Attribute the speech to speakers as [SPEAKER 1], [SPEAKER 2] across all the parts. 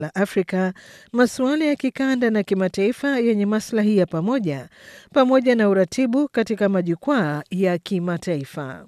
[SPEAKER 1] la Afrika, masuala ya kikanda na kimataifa yenye maslahi ya pamoja, pamoja na uratibu katika majukwaa ya kimataifa.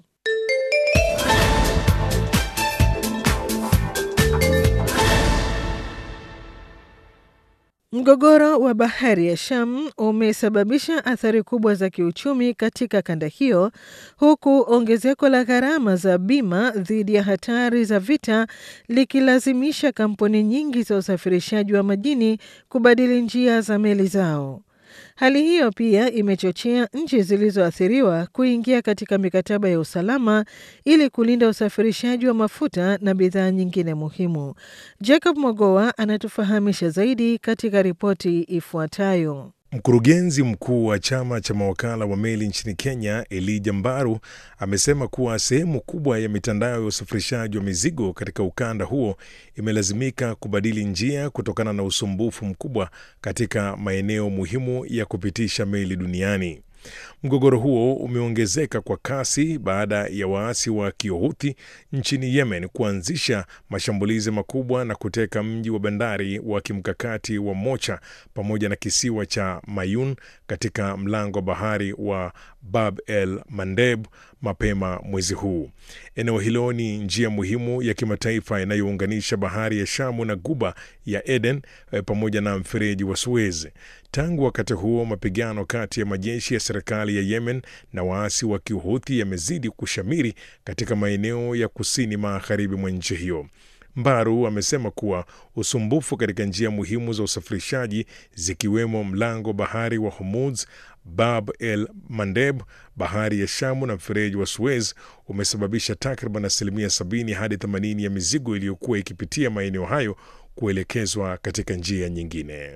[SPEAKER 1] Mgogoro wa bahari ya Sham umesababisha athari kubwa za kiuchumi katika kanda hiyo, huku ongezeko la gharama za bima dhidi ya hatari za vita likilazimisha kampuni nyingi za usafirishaji wa majini kubadili njia za meli zao. Hali hiyo pia imechochea nchi zilizoathiriwa kuingia katika mikataba ya usalama ili kulinda usafirishaji wa mafuta na bidhaa nyingine muhimu. Jacob Mogoa anatufahamisha zaidi katika ripoti ifuatayo.
[SPEAKER 2] Mkurugenzi mkuu wa chama cha mawakala wa meli nchini Kenya, Elijah Mbaru, amesema kuwa sehemu kubwa ya mitandao ya usafirishaji wa mizigo katika ukanda huo imelazimika kubadili njia kutokana na usumbufu mkubwa katika maeneo muhimu ya kupitisha meli duniani. Mgogoro huo umeongezeka kwa kasi baada ya waasi wa Kiohuthi nchini Yemen kuanzisha mashambulizi makubwa na kuteka mji wa bandari wa kimkakati wa Mocha pamoja na kisiwa cha Mayun katika mlango wa bahari wa Bab el Mandeb mapema mwezi huu. Eneo hilo ni njia muhimu ya kimataifa inayounganisha bahari ya Shamu na guba ya Eden pamoja na mfereji wa Suez. Tangu wakati huo, mapigano kati ya majeshi ya serikali ya Yemen na waasi wa Kihuthi yamezidi kushamiri katika maeneo ya kusini magharibi mwa nchi hiyo. Mbaru amesema kuwa usumbufu katika njia muhimu za usafirishaji zikiwemo mlango bahari wa Hormuz, Bab el Mandeb, bahari ya Shamu na mfereji wa Suez umesababisha takriban asilimia 70 hadi 80 ya mizigo iliyokuwa ikipitia maeneo hayo kuelekezwa katika njia nyingine.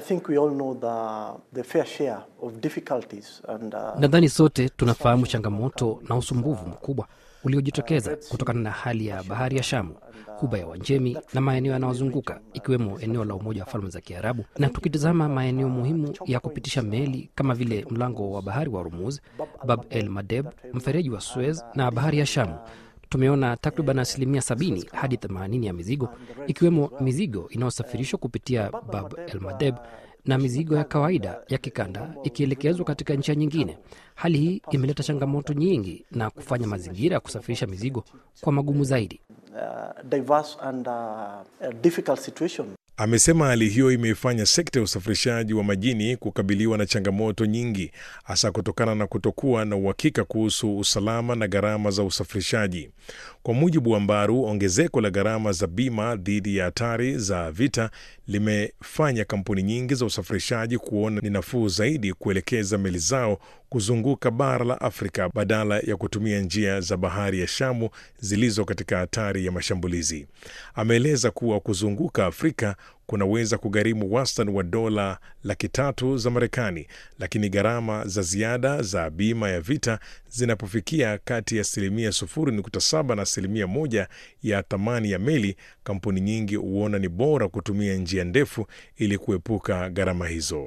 [SPEAKER 3] Uh... nadhani sote tunafahamu changamoto na usumbufu mkubwa uliojitokeza kutokana na hali ya bahari ya Shamu, kuba ya Uajemi na maeneo yanayozunguka ikiwemo eneo la Umoja wa Falme za Kiarabu. Na tukitazama maeneo muhimu ya kupitisha meli kama vile mlango wa bahari wa Hormuz, Bab el Mandeb, mfereji wa Suez na bahari ya Shamu, tumeona takriban asilimia 70 hadi 80 ya mizigo ikiwemo mizigo inayosafirishwa kupitia Bab el Mandeb na mizigo ya kawaida ya kikanda ikielekezwa katika njia nyingine. Hali hii imeleta changamoto nyingi na kufanya mazingira ya kusafirisha mizigo kwa magumu zaidi.
[SPEAKER 2] Uh, and, uh, amesema hali hiyo imeifanya sekta ya usafirishaji wa majini kukabiliwa na changamoto nyingi, hasa kutokana na kutokuwa na uhakika kuhusu usalama na gharama za usafirishaji. Kwa mujibu wa Mbaru, ongezeko la gharama za bima dhidi ya hatari za vita limefanya kampuni nyingi za usafirishaji kuona ni nafuu zaidi kuelekeza meli zao kuzunguka bara la Afrika badala ya kutumia njia za bahari ya Shamu zilizo katika hatari ya mashambulizi. Ameeleza kuwa kuzunguka Afrika kunaweza kugharimu wastani wa dola laki tatu za Marekani, lakini gharama za ziada za bima ya vita zinapofikia kati ya asilimia 0.7 na asilimia moja ya thamani ya meli, kampuni nyingi huona ni bora kutumia njia ndefu ili kuepuka gharama hizo.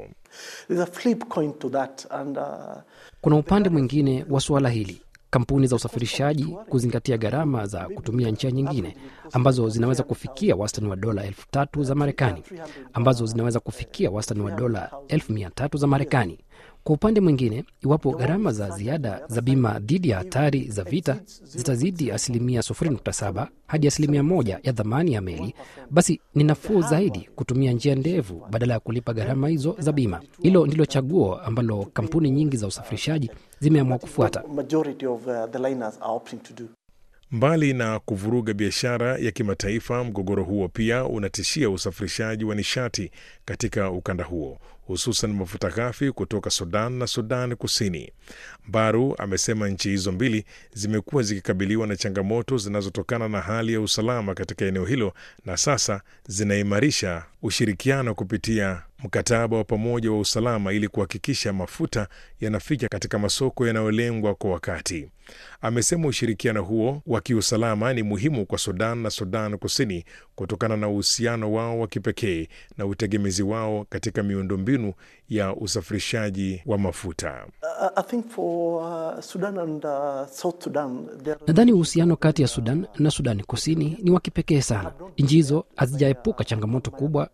[SPEAKER 3] And, uh... kuna upande mwingine wa suala hili kampuni za usafirishaji kuzingatia gharama za kutumia njia nyingine ambazo zinaweza kufikia wastani wa dola elfu tatu za Marekani, ambazo zinaweza kufikia wastani wa dola elfu mia tatu za Marekani. Kwa upande mwingine, iwapo gharama za ziada za bima dhidi ya hatari za vita zitazidi asilimia 0.7 hadi asilimia moja ya dhamani ya meli, basi ni nafuu zaidi kutumia njia ndefu badala ya kulipa gharama hizo za bima. Hilo ndilo chaguo ambalo kampuni nyingi za usafirishaji zimeamua kufuata.
[SPEAKER 2] Mbali na kuvuruga biashara ya kimataifa, mgogoro huo pia unatishia usafirishaji wa nishati katika ukanda huo, hususan mafuta ghafi kutoka Sudan na Sudan Kusini. Baru amesema nchi hizo mbili zimekuwa zikikabiliwa na changamoto zinazotokana na hali ya usalama katika eneo hilo na sasa zinaimarisha ushirikiano kupitia mkataba wa pamoja wa usalama ili kuhakikisha mafuta yanafika katika masoko yanayolengwa kwa wakati. Amesema ushirikiano huo wa kiusalama ni muhimu kwa Sudan na Sudan Kusini kutokana na uhusiano wao wa kipekee na utegemezi wao katika miundombinu ya usafirishaji wa mafuta.
[SPEAKER 3] Nadhani uhusiano kati ya Sudan na Sudani Kusini ni wa kipekee sana. Nchi hizo hazijaepuka changamoto kubwa